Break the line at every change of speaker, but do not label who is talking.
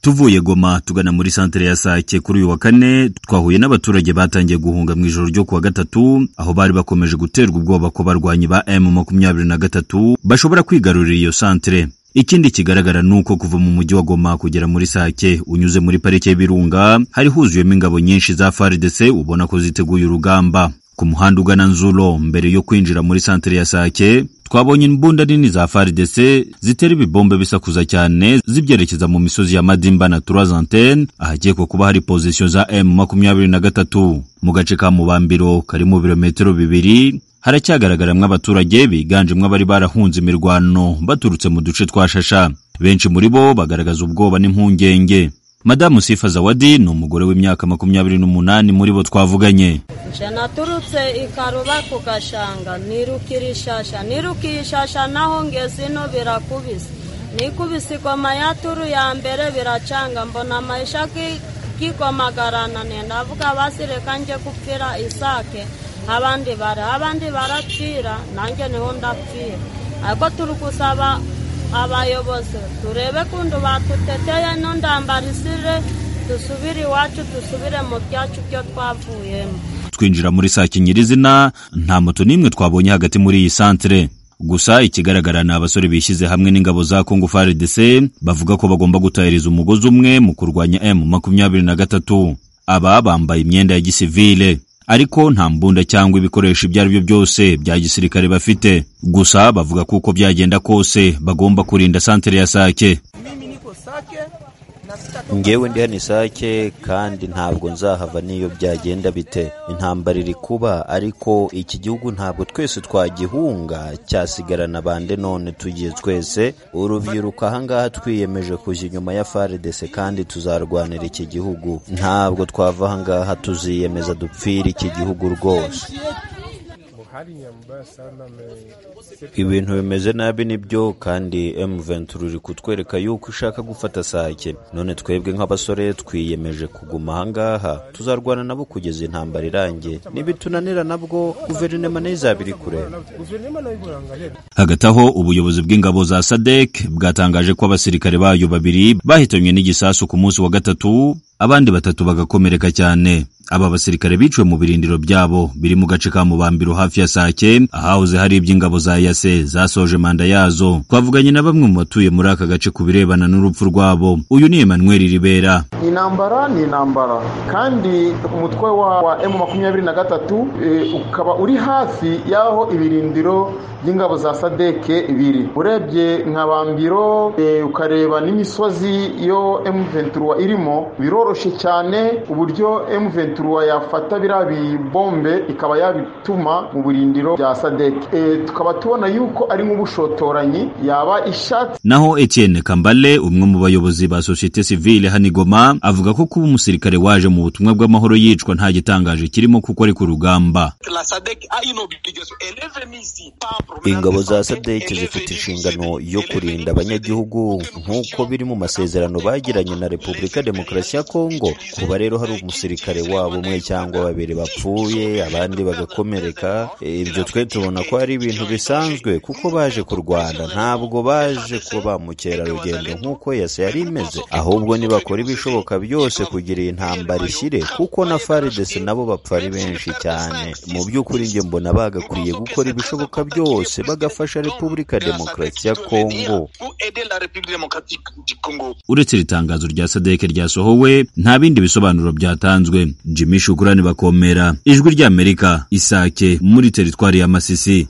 tuvuye goma tugana muri santere ya sake kuri uyu wa kane twahuye n'abaturage batangiye guhunga mu ijoro ryo kuwa gatatu aho bari bakomeje guterwa ubwoba ko barwanyi ba emu makumyabiri na gatatu bashobora kwigarurira iyo santere ikindi kigaragara ni uko kuva mu mujyi wa goma kugera muri sake unyuze muri parike y'ibirunga hari huzuyemo ingabo nyinshi za faridese ubona ko ziteguye urugamba ku muhanda ugana nzuro mbere yo kwinjira muri santere ya sake twabonye imbunda nini za faridese zitera ibibombe bisakuza cyane zibyerekeza mu misozi ya madimba na turazantene ahakekwa kuba hari pozisiyo za emu makumyabiri na gatatu mu gace ka mubambiro karimo birometero bibiri haracyagaragaramo abaturage biganjemo abari barahunze imirwano baturutse mu duce twa shasha benshi muri bo bagaragaza ubwoba n'impungenge madamu sifa zawadi ni umugore w'imyaka makumyabiri n'umunani muri bo twavuganye
nje naturutse ikaruba ku gashanga nirukira ishasha nirukiye ishasha naho ngeze ino birakubise nikubise igoma yaturu ya mbere biracanga mbona amayisha gikomagarana ndavuga basireka njye gupfira isake abandi bara abandi barapfira nanjye niho ndapfira ariko turi gusaba abayobozi turebe kundu batuteteye n'undambarisire dusubire iwacu dusubire mu byacu byo twavuyemo
twinjira muri sake nyirizina nta moto n'imwe twabonye hagati muri iyi santere gusa ikigaragara ni abasore bishyize hamwe n'ingabo za kongo faridese bavuga ko bagomba gutahiriza umugozi umwe mu kurwanya emu makumyabiri na gatatu aba bambaye imyenda ya gisivile ariko nta mbunda cyangwa ibikoresho ibyo ari byo byose bya gisirikare bafite gusa bavuga ko uko byagenda kose bagomba kurinda santere ya sake
ngewe ndi hano isake kandi ntabwo nzahava n'iyo byagenda bite intambara iri kuba ariko iki gihugu ntabwo twese twagihunga cyasigarana bande none tugiye twese urubyiruko ahangaha twiyemeje kujya inyuma ya faridese kandi tuzarwanira iki gihugu ntabwo twava ahangaha tuziyemeza dupfira iki gihugu rwose ibintu bimeze nabi nibyo kandi M20 uri kutwereka yuko ushaka gufata sake none twebwe nk'abasore twiyemeje kuguma ahangaha tuzarwana nabo kugeza intambara irangiye nibitunanira nabwo guverinoma nayo izaba iri kureba
hagati aho ubuyobozi bw'ingabo za sadek bwatangaje ko abasirikare bayo babiri bahitanywe n'igisasu ku munsi wa gatatu abandi batatu bagakomereka cyane aba basirikare biciwe mu birindiro byabo biri mu gace ka mubambiro hafi ya sake ahahoze hari iby'ingabo za yase zasoje manda yazo twavuganye na bamwe mu batuye muri aka gace ku birebana n'urupfu rwabo uyu ni emmanuel ribera
ni intambara ni intambara kandi umutwe wa emu makumyabiri na gatatu ukaba uri hafi y'aho ibirindiro by'ingabo za sadeke biri urebye nka bambiro ukareba n'imisozi yo emu ventura irimo biroroshye cyane uburyo emu ventura turuwa yafata biriya bibombe ikaba yabituma mu birindiro bya sadeke tukaba tubona yuko ari nk'ubushotoranyi yaba ishatse
naho Etienne kambale umwe mu bayobozi ba sosiyete sivile hano igoma avuga ko kuba umusirikare waje mu butumwa bw'amahoro yicwa nta gitangaje kirimo kuko ari ku rugamba
ingabo za sadeke zifite inshingano yo kurinda abanyagihugu nk'uko biri mu masezerano bagiranye na repubulika demokarasi ya kongo kuba rero hari umusirikare wabo umwe cyangwa babiri bapfuye abandi bagakomereka ibyo twe tubona ko ari ibintu bisanzwe kuko baje kurwana ntabwo baje kuba ba mukerarugendo nk'uko yose yari imeze ahubwo nibakora ibishoboka byose kugira iyi ntambara ishyire kuko na faridese nabo bapfa ari benshi cyane mu by'ukuri njye mbona bagakwiye gukora ibishoboka byose bagafasha repubulika demokarasi ya kongo
uretse iri tangazo rya sadeke ryasohowe nta bindi bisobanuro byatanzwe Jimmy Shukrani bakomera ijwi ry'Amerika isake muri teritwari ya Masisi